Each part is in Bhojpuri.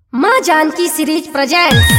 माँ जानकी सीरीज प्रेजेंट्स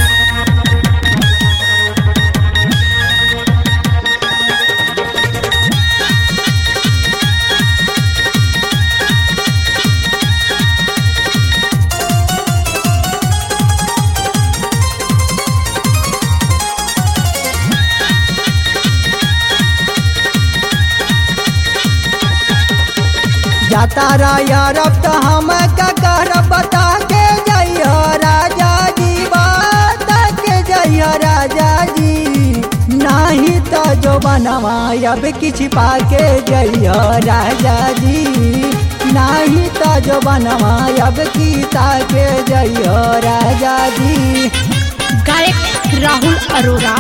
जाता यारब तो हम ककर बता के जइयो राजा जी बता के जइयो राजा जी नहीं तो जो बनवा अब किछ पाके जइयो राजा जी नहीं तो जो बनवा अब की ताके जइयो राजा जी गायक राहुल अरोरा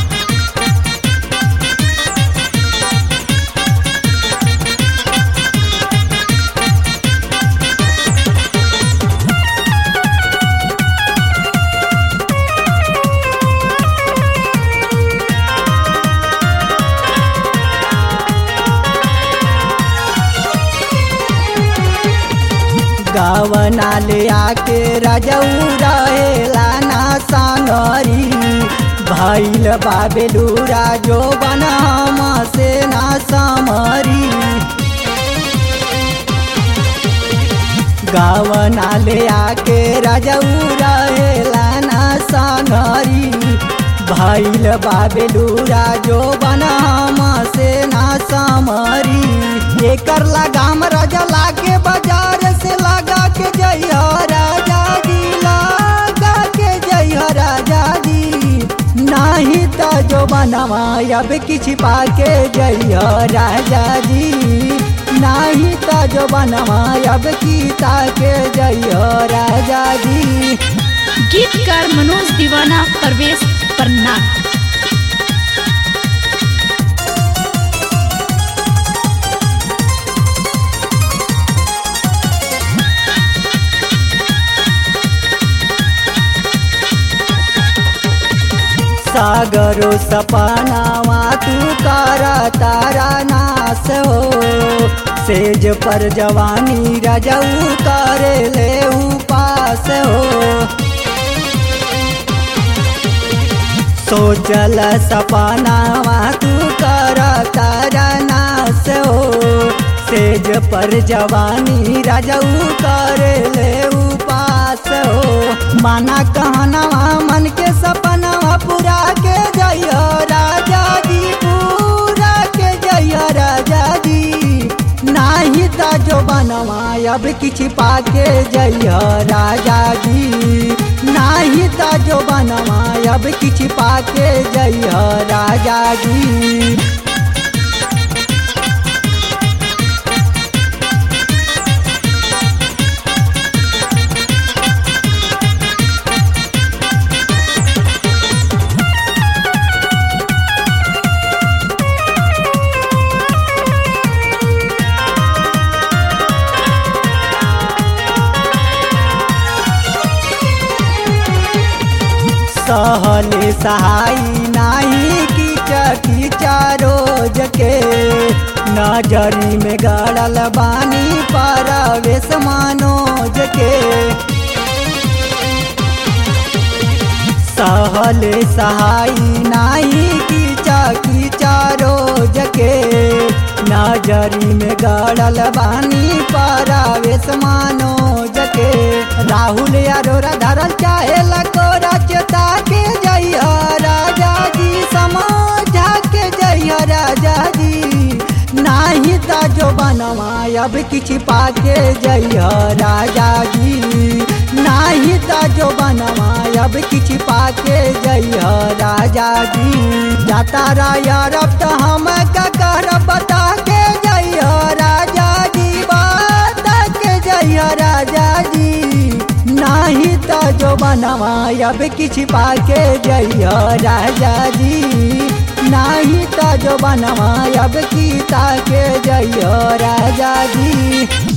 गावना ले आके रजऊ रहेला ना सांगरी भैल बाबेलूरा जो बनाम से ना समरी गावना ले आके रजऊ रहेला ना सांगरी भैल बाबेलूरा जो बनाम से ना समरी एकर लगाम राजा लागे बाजार से लगा के जइयो राजा जी लगा के जइयो राजा जी नहीं तो जो बनवा अब किछ पाके जइयो राजा जी नहीं तो जो बनवा अब की ताके जइयो राजा जी गीतकार मनोज दीवाना परवेश पन्ना सागरो सपनावा तू कारा तारा नास हो सेज पर जवानी रजऊ करे ले उपास हो सोचल सपनावा तू कारा तारा नास हो सेज पर जवानी रजऊ करे ले उपास हो माना कहनावा मन के सपनावा पूरा के जइयो राजा जी पूरा के जइयो राजा जी नाही ता जो बनवा अब किछ पाके जइयो राजा जी नाही ता जो बनवा अब किछ पाके जइयो राजा जी सहले सहाई नाही की चकी रोज के नजरी में गड़ल बानी परवेश मनोज के सहले सहाई नाही की चकी रोज के नजरी में गड़ल बानी परवेश मनोज के राहुल अरोरा धरल चाहे लकोरा चेता के जइया राजा जी समझा के जइया राजा जी नाही ता जो बनवा अब किछ पाके जइया राजा जी नाही ता जो बनवा अब किछ पाके जइया राजा जी जाता यारब तो हम ककर बता के जइया राजा जी बता के जइया राजा जी नाही तो जो बनवा अब किछ पाके जइयो राजा जी नाही तो जो बनवा अब की ताके जइयो राजा जी